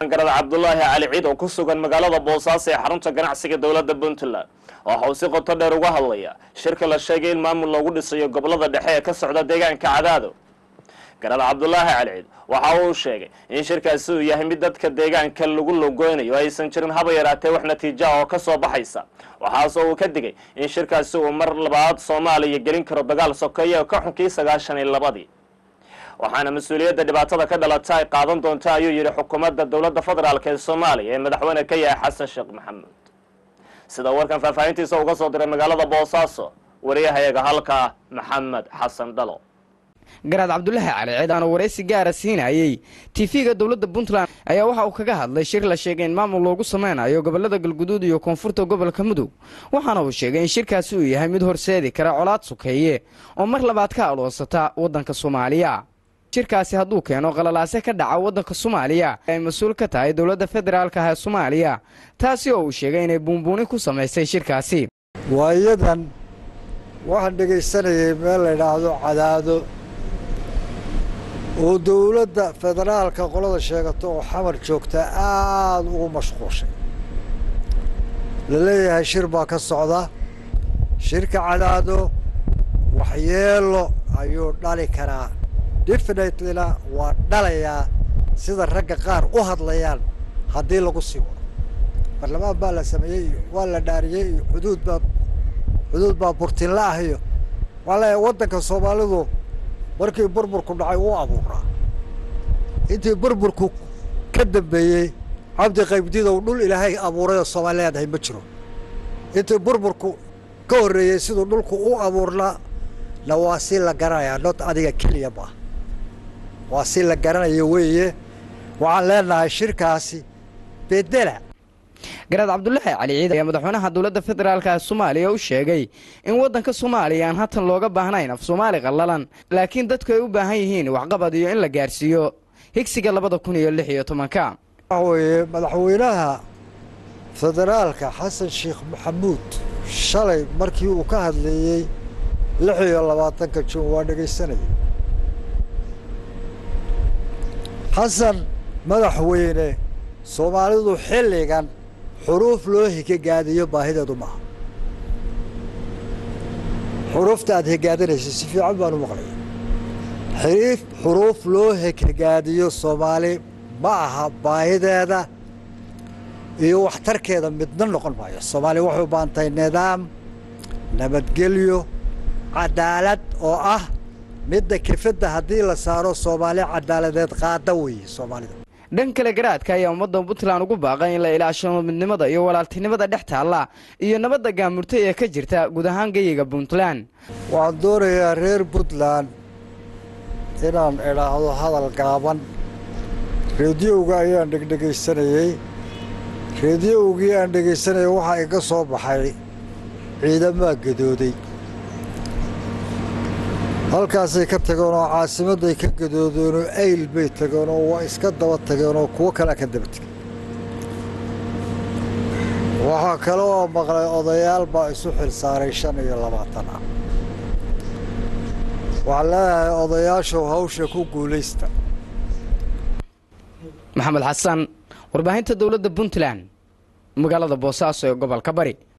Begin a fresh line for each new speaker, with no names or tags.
garad cabdulaahi cali ciid oo ku sugan magaalada boosaaso ee xarunta ganacsiga dowladda puntland waxa uu si qoto dheer uga hadlaya shirka la sheegay in maamul loogu dhisayo gobolada dhexe ee ka socda deegaanka cadaado garad cabdulaahi cali ciid waxa uu sheegay in shirkaasi uu yahay mid dadka deegaanka lagu logoynayo aysan jirin haba yaraatee wax natiija oo ka soo baxaysa waxaasoo uu ka digay in shirkaasi uu mar labaad soomaaliya gelin karo dagaal sokeeye oo ka xunkii sagaashan iyo labadii waxaana mas-uuliyadda dhibaatada ka dhalata ay qaadan doonta ayuu yidhi xukuumadda dowladda federaalk ee soomaaliya ee madaxweyne ka yahay xasan sheekh maxamuud sida warkan faahfaahintiisa uga soo diray magaalada boosaaso wariyahayaga halkaa maxamed xasan dhalo
garaad cabdulaahi cali ciid aanu waraysi gaara siinayey tifiga dowladda puntland ayaa waxa uu kaga hadlay shir la sheegay in maamul loogu sameynayo gobolada galguduud iyo koonfurta gobolka mudug waxaana uu sheegay in shirkaasi uu yahay mid horseedi kara colaad sukeeye oo mar labaad ka aloonsata waddanka soomaaliya shirkaasi hadduu keeno qalalaase ka dhaca waddanka soomaaliya ay mas-uul ka tahay dowladda federaalka ah ee soomaaliya taasi oo uu sheegay inay buunbuunin ku samaysay shirkaasi
waayadan waxaan dhegaysanayay meel la ydhaahdo cadaado oo dowladda federaalka qolada sheegata oo xamar joogta aada ugu mashquulshay la leeyahay shir baa ka socda shirka cadaado waxyeelo ayuu dhali karaa definitelyna waa dhalayaa sida ragga qaar u hadlayaan haddii lagu sii wado barlamaan baa la sameeyey iyo waa la dhaariyey iyo xuduud baa xuduud baa burtinla ah iyo waa leeyahay waddanka soomaalidu markii burburku dhacay wuu abuuraa intii burburku ka dambeeyey cabdi qaybdidow dhul ilaahay abuurayoo soomaali leedahay ma jiro intii burburku ka horreeyey siduu dhulku u abuurnaa na waa si la garanayaa not adiga keliya ma waa si la garanayo weeye waxaan leenahay shirkaasi bedela
garaad cabdulaahi cali ciid ayaa madaxweynaha dowladda federaalka ee soomaaliya u sheegay in waddanka soomaaliya aan hatan looga baahnayn af soomaali qallalan laakiin dadku ay u baahan yihiin waxqabad iyo in la gaarsiiyo higsiga labada kun iyo lix iyo tobanka
waxa weeye madaxweynaha federaalka xasan sheekh maxamuud shalay markii uu ka hadleeyey lix iyo labaatanka juun waa dhegaysanayay xasan madaxweyne soomaalidu xilligan xuruuf loo higagaadiyo baahideedu maaha xuruufta aad higaadanaysa si fiican baan u maqlaya xiriif xuruuf loo higagaadiyo soomaali ma aha baahideeda iyo waxtarkeeda midna noqon maayo soomaaliya waxay u baahan tahay nidaam nabadgelyo cadaalad oo ah midda kefadda haddii la saaro soomaali cadaaladeed qaada weeye soomaalida
dhan kale garaadka ayaa ummadda puntland ugu baaqay in la ilaashado midnimada iyo walaaltinimada dhex taalla iyo nabadda gaamurtay ee ka jirta guud ahaan geyiga puntland
waxaan doonayaa reer puntland inaan idhaahdo hadal gaaban reediyowga ayaan dhegdhegaysanayey reediyowgii aan dhegaysanayay waxaa iga soo baxay ciidamaa gadooday halkaasay ka tageen oo caasimadday ka gadoodeen oo ayl bay tageen oo waa iska daba tageen oo kuwo kalea ka daba tegeen waxaa kale oo maqlay odayaal baa isu xil saaray shan iyo labaatan ah waxaan leeyahay odayaashow hawsha ku guulaysta
maxamed xasan warbaahinta dowladda puntland magaalada boosaaso ee gobolka bari